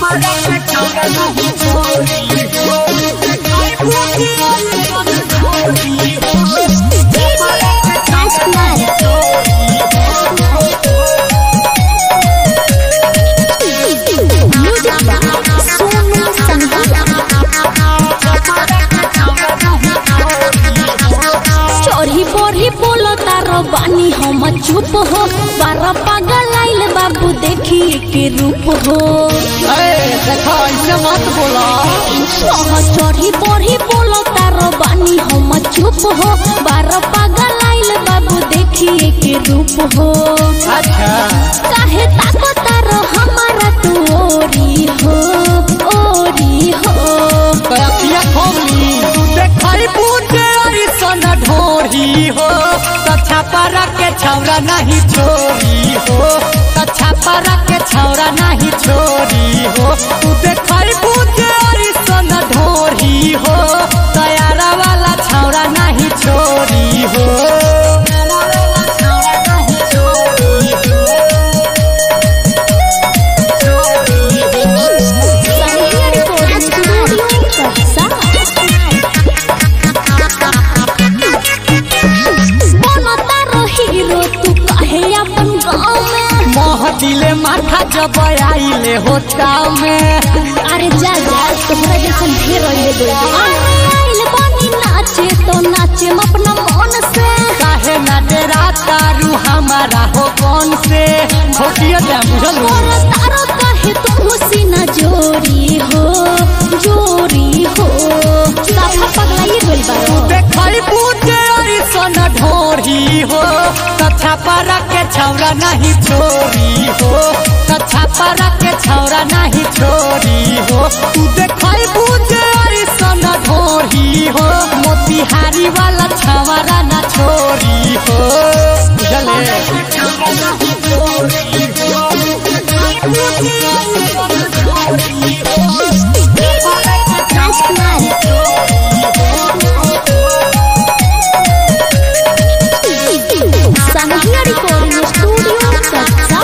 चोरी बोरी बोलो तारो बानी हम चुप हो बारह पागल आइल बाबू देखी के रूप हो देखो ऐसे मत बोला ओह चोरी बोरी बोलो तारो बानी हम चुप हो बारह पागल आइल बाबू देखी के रूप हो अच्छा काहे ताको तारो हमारा तू ओरी हो ओरी हो कयकिया खोली देखई बूटे अरिसन ढोरी हो कच्छा पारा के छौरा नहीं छोरी हो कच्छा पारा के छौरा नहीं छोरी हो तू देखई बूटे अरिसन ढोरी हो तयारा वाला छौरा नहीं छोरी हो संगीत रिकॉर्डिंग स्टूडियो बनो तारो हीरो तू काहे अपन गाँव में मोह दिले माथा जब आइले होता में अरे जा जा तुम्हारा जैसन ढेर होइले दो अरे आइल बानी नाचे तो नाचे अपना मन से काहे ना डेरा तारू हमारा हो कौन से होतिया जा बुझल हो? और तारो काहे तुम सीना जोरी हो जोरी हो साफा पगलाइए गइल बारो देखई बूटे अरिसन ढोरी हो कच्छा पारा के छौरा नहीं छोरी हो कच्छा पारा के छौरा नहीं छोरी हो तू देखई बूटे अरिसन ढोरी हो मोतिहारी वाला छौरा ना छोरी हो बुझले संगीत रिकॉर्डिंग स्टूडियो कच्चा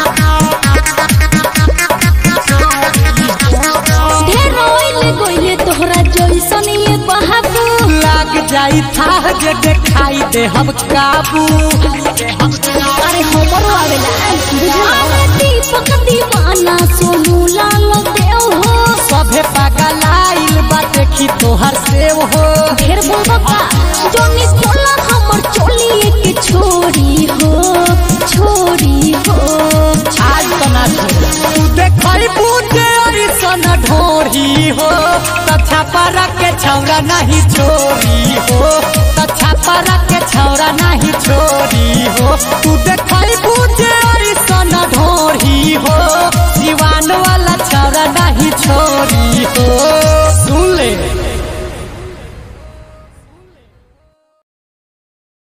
ढेर ओइले गइले तोहरा जइसन ये बहाबू लाग जाई था जे देखाई दे हम काबू अरे हमरो आवेला अरे दीपक दीवाना सोनू लाल देव हो सभे पागल आइल बा देखी तोहर सेव हो ढेर बोलबा का जोनी खोला हमर चोली के छोरी हो छोरी हो आज तना तू देखई बूटे अरिसन ढोरी हो तछा पारा के छौरा नहीं छोरी हो तछा पारा